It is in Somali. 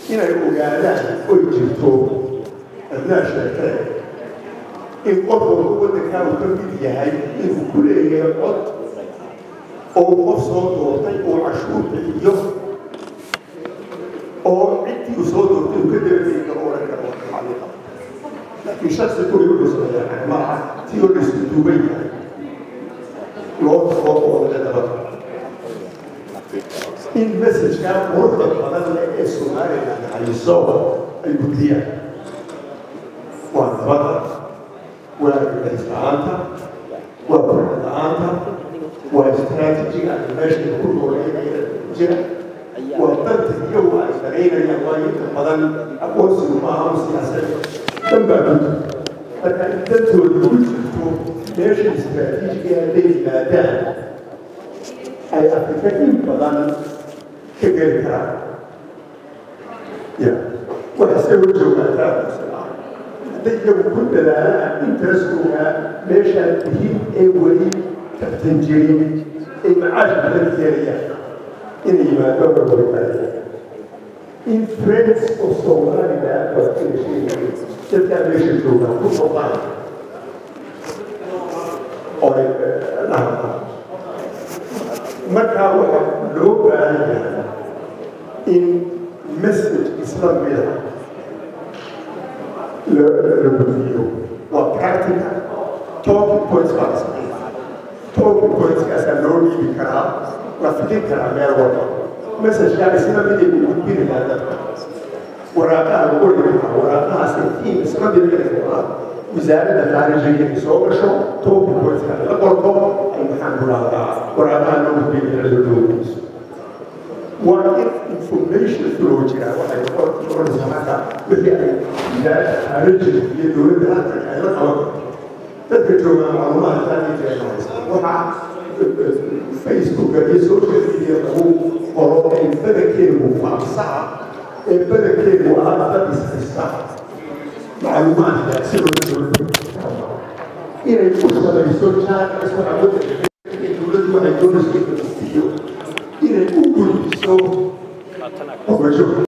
inay ogaadaan oy jirto adnaa sheekee in qof walba waddankaa uu ka mid yahay inuu ku leeyahay cod oo qof soo doortay oo cashuur bixiyo oo ciddii uu soo doortay uu ka dabadeyi karo oran karo xaqiiqa laakiin shaksi kuli wuxuu sameeyaa maaha tii oo laisku duuban yahay loo tago oo laga daba in messajkaa quruxda badan leh ee somaliland hayso ay gudiyaan waa nabada waa gudayslaanta waa burcada-aanta waa istaraatijiga ay meesha ku nooleynaya jira waa danta iyagu ay daraynayaan waayo inta badan aqoonsigu maaha u siyaasadda dan baa guda marka in dantooda ku jirto meesha istaraatiijiga hadday yimaadaan ay afrika in badan ka geli karaan ya waxase u joogaataa hadday iyagu ku dadaalaan intereskooga meeshaan muhiim ee weli kabtan jirin ay macaash badan yeelayaan inay yimaado warwarbaaya in friends of somaliland waa kala sheegaya dadkaa meesha joogaa ku noqdaan oo ay dhahaan markaa waxaa loo baahan yahay in message isla mida la gudbiyo waa practical talking points baa la sameeya talking pointskaasaa loo dhiibi karaa la fikir karaa meel walba messageka isla miday u gudbinayaa dadka waraaqaha lagu dhigaa waraaqahaasi tiim isla mid dhigaa wasaaradda khaarijiga inay soo gasho talking pointska la qorto ay maxaan ku dhahdaa waraaqaha loo gudbinaya cilodoogiisu waa in information flow jira waxay noqonaysaa marka wixii ay wasaaradda khaarijiga iyo dowladda halkan ay la qaban dadka joogaa macluumaadka ay jeenaysa waxaa facebooka iyo social media lagu qoro ee badankeedu faafsaha ee badankeedu ah dad ishaysta macluumaadka si loo inay ku samayso jaankas waxa wadanka dowladdu waxay doonayso inay u gudbiso ogasho